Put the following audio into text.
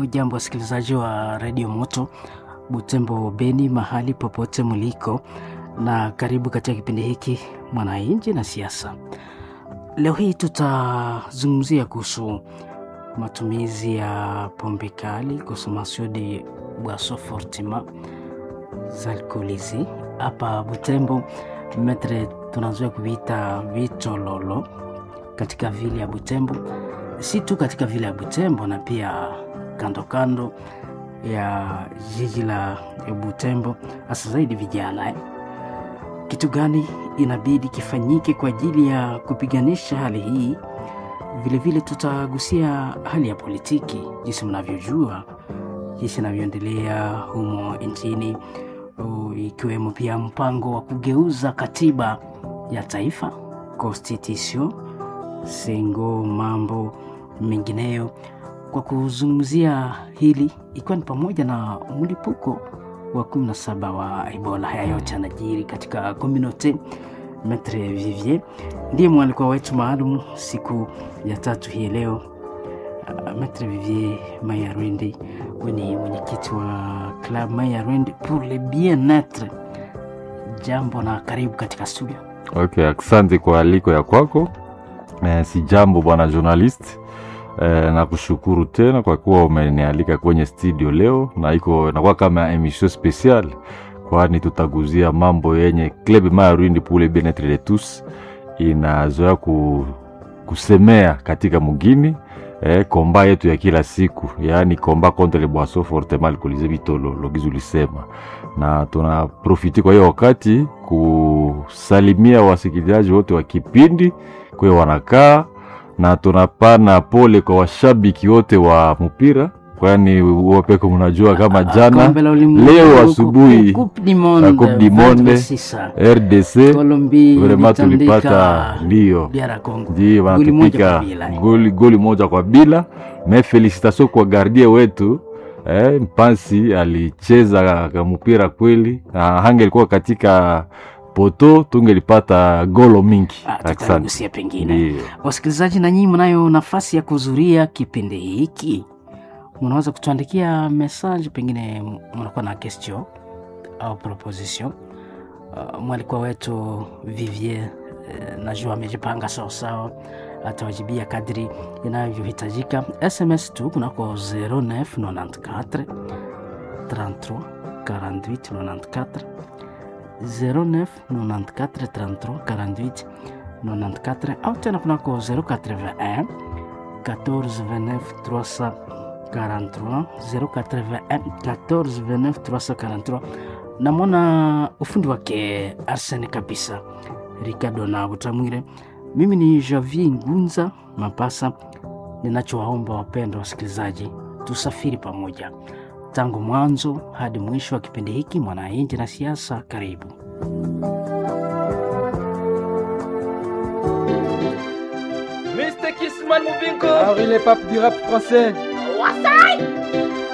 Hujambo wasikilizaji wa redio Moto Butembo Beni, mahali popote mliko, na karibu katika kipindi hiki Mwananchi na Siasa. Leo hii tutazungumzia kuhusu matumizi ya pombe kali, consommation de boissons fortement alcoolisées hapa Butembo. Metre tunazoea kuviita vitololo katika vile ya Butembo, si tu katika vile ya Butembo na pia kando kando ya jiji la Butembo, hasa zaidi vijana eh. Kitu gani inabidi kifanyike kwa ajili ya kupiganisha hali hii? Vilevile tutagusia hali ya politiki, jinsi mnavyojua, jinsi inavyoendelea humo nchini, ikiwemo pia mpango wa kugeuza katiba ya taifa constitution sengo, mambo mengineyo. Kwa kuzungumzia hili, ikiwa ni pamoja na mlipuko wa 17 wa Ebola. Haya yote yanajiri katika community. Maitre Vivier ndiye mwalikwa wetu maalum siku ya tatu hii leo. Uh, Maitre Vivier Mayarwende, we ni mwenyekiti wa Club Mayarwende pour le bien-etre. Jambo na karibu katika studio. Okay, asante kwa aliko ya kwako. Eh, si jambo bwana journalist. Eh, na kushukuru tena kwa kuwa umenialika kwenye studio leo, na iko nakuwa kama emission special, kwani tutaguzia mambo yenye Club Mayarwende pour le bien-etre de tous inazoea ku, kusemea katika mugini eh, komba yetu ya kila siku, yaani komba contre les boissons fortement alcoolisées vitolo logizi ulisema, na tunaprofiti kwa hiyo wakati kusalimia wasikilizaji wote wa kipindi kwe wanakaa na tunapana pole kwa washabiki wote wa mpira, kwani wapeko mnajua kama jana leo asubuhi Coupe du Monde RDC vrema tulipata ndio ndio wanatupika goli, goli moja kwa bila. Me felicitation kwa gardie wetu eh, Mpansi alicheza mpira kweli, na hangelikuwa katika poto tungelipata golo mingi. Tutagusia pengine, wasikilizaji, na nyinyi mnayo nafasi ya kuhudhuria kipindi hiki, mnaweza kutuandikia message, pengine mnakuwa na question au proposition. Uh, mwalikwa wetu Vivier uh, najua amejipanga sawasawa, atawajibia kadri inavyohitajika. SMS tu kunako 0994 33 48 94 09 94 33 48 94 au tena kunako 081 14 29 343 081 14 29 343. Namwona ufundi wake Arsene kabisa, Ricardo na Butamwire. Mimi ni Javier Ngunza Mapasa. Ninachowaomba wapendwa wasikilizaji, tusafiri pamoja tangu mwanzo hadi mwisho wa kipindi hiki Mwananchi na Siasa. Karibu. Mr. Kissman Mubinko Henri le pape du rap français Wasai